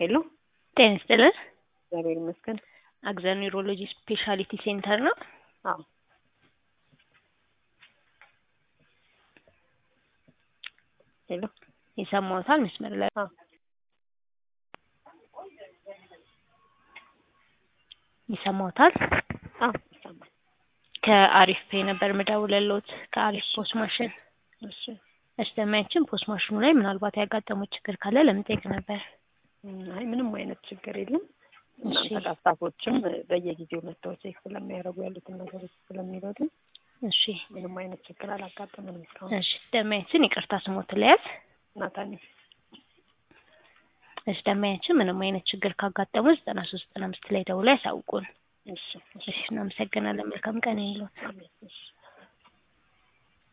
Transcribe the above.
ሄሎ ጤና ይስጥልን። እግዚአብሔር ይመስገን። አግዘን ኒውሮሎጂ ስፔሻሊቲ ሴንተር ነው። አዎ ሄሎ ይሰማዎታል? መስመር ላይ አዎ ይሰማዎታል? አዎ ይሰማል። ከአሪፍ ፔ ነበር ምደውልልዎት ከአሪፍ ፖስ ማሽን። እሺ እሺ ደንበኛችን ፖስ ማሽኑ ላይ ምናልባት ያጋጠሙት ችግር ካለ ለመጠየቅ ነበር። እም፣ አይ ምንም አይነት ችግር የለም። እሺ እናንተ ስታፎችም በየጊዜው መጥተው ቼክ ስለሚያደርጉ ያሉትን ነገሮች ስለሚረዱ እሺ ምንም አይነት ችግር አላጋጠመንም እስካሁን። እሺ ደንበኛችን ይቅርታ ስሞት ለያዝ ናታኒ እሺ ደንበኛችን ምንም አይነት ችግር ካጋጠሙ ዘጠና ሶስት ዘጠና አምስት ላይ ደውለው ያሳውቁን። እሺ እሺ እሺ እናመሰግናለን። መልካም ቀን ይሁንልዎት። አሜን እሺ